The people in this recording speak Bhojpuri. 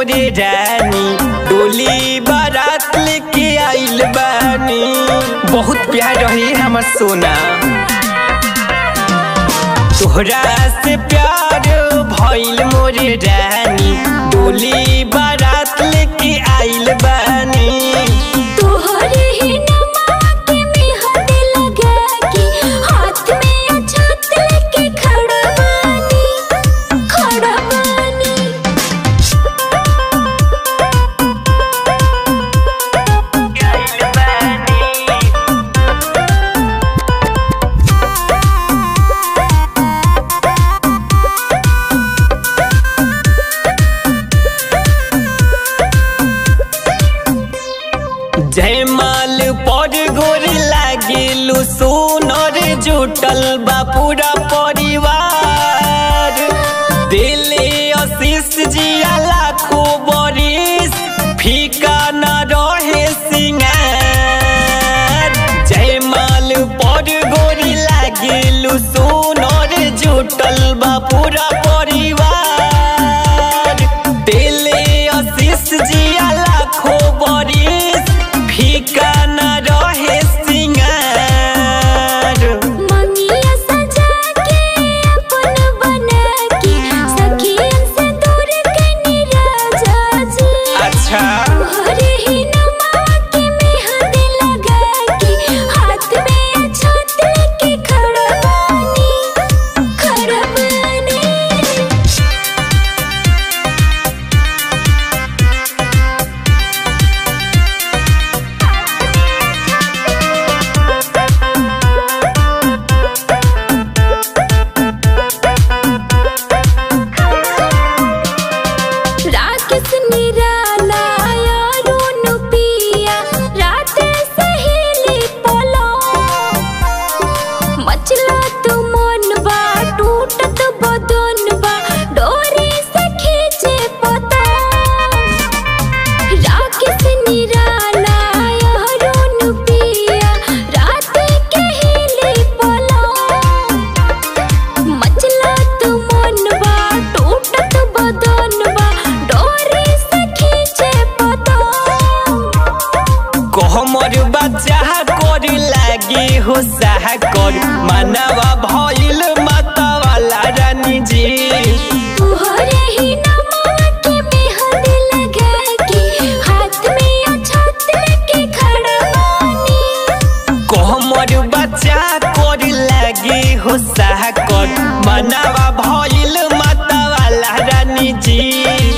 मोरे रानी डोली बारात लेके आइल बानी बहुत प्यार रही हमर सोना तोहरा से प्यार भइल मोरे रानी डोली बारात लेके आइल बानी तोहरे ही नमा के मेहंदी लगा के हाथ में अछत लेके खड़ा बानी खड़ा बानी आइल बानी जयमाल पर गोर लागिलु सोनर जुटल बा पूरा परिवार दिले आशीष जिया लाखो बरिस फीका न रहे सिंगार जयमाल पर गोर लागिलु सोनर जुटल बा पूरा परिवार दिले आशीष जिया लाखो बरिस फीका न रहे सिंगार मंगिया सजा के अपन बना के सखियन से दूर कनी राजा जी अच्छा तोहरे ही नमा के मेहंदी लगा के हाथ में अछत लेके खड़ा बानी खड़ा बानी राकेश निराला यारुन पिया रात सहेली पलो मचला तो मन बा टूटत बदन बा डोरी से खींचे पता राकेश निराला यारुन पिया रात केली पलो मचला तो मन बा टूटत बदन बा डोरी से खींचे पता कहमर बच्चा कर लागे हो साह कर मानवा भइल माता वाला रानी जी तोहरे ही नमा के मेहंदी लगा के हाथ में अछत लेके खड़ा बानी कहमर बच्चा कर लागे हो साह कर मानवा भइल माता वाला रानी जी